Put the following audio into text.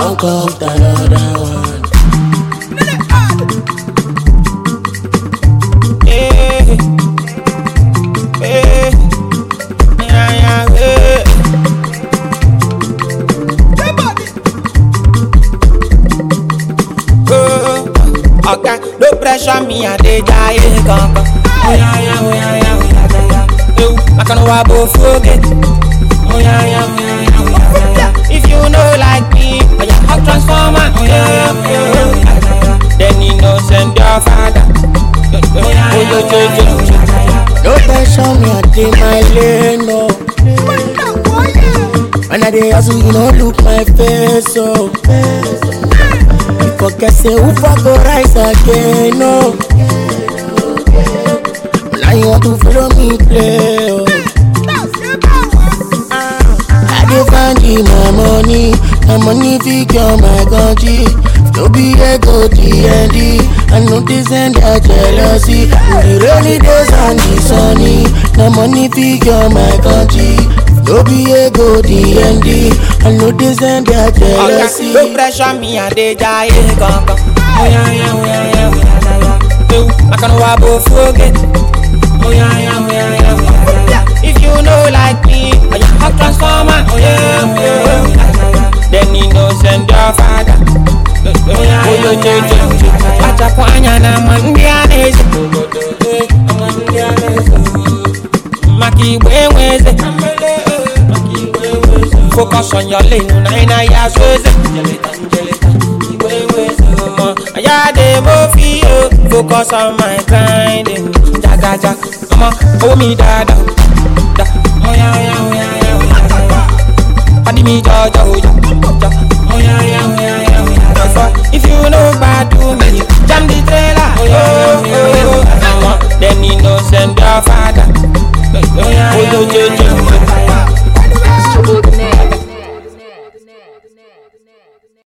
handcuffed another one. Eh, eh, yeah, yeah, eh. Oh, okay, no pressure me, I dey die kankan. Oh yeah, yeah, oh yeah, yeah, oh yeah, yeah, yeah. Ew, I can wa bo forget. Oh yeah, yeah, oh yeah, yeah, oh yeah, yeah, yeah. If you know like me, oh yeah, hot transformer. Oh yeah, yeah, oh yeah, yeah, oh yeah, yeah, yeah. Then you know send your father. Oh yeah, yeah, oh yeah, yeah, yeah, yeah. No pressure me, I dey my lane, no. When I dey hustle, you no look my face, oh. You forget say who for go rise again, no. Now you want to follow me play, oh. I dey find the my money, my money figure my country. No be ego DND, I know this and that jealousy. In the rainy days and the sunny, my money figure my country. No be ego DND, I know this and that jealousy. Okay, no pressure me, I dey die kankan. Oh yeah, yeah, oh yeah, yeah, oh yeah, yeah, yeah. Ew, I can wa bo forget. Oh yeah, yeah, oh yeah, yeah, oh yeah, yeah, yeah. If you know like me, oh yeah, hot transformer. Oh yeah, oh yeah, oh yeah, yeah, yeah. Then you know send your father. Oh yeah, oh yeah, yeah, yeah, yeah. Acha kwanya na mandianese. Maki wenweze. Focus on your lane, na ina ya sweze. Aya de mo fi o, focus on my grinding. Jaga jaga, ọmọ owó mi dada. Da, oya oya oya oya oya oya. Padi mi jọjọ oja, ja. Oya oya oya oya oya. Therefore, if you no gbadu me, jam the trailer. Oya oya oya oya. Then you no send your father. Oya oya oya oya.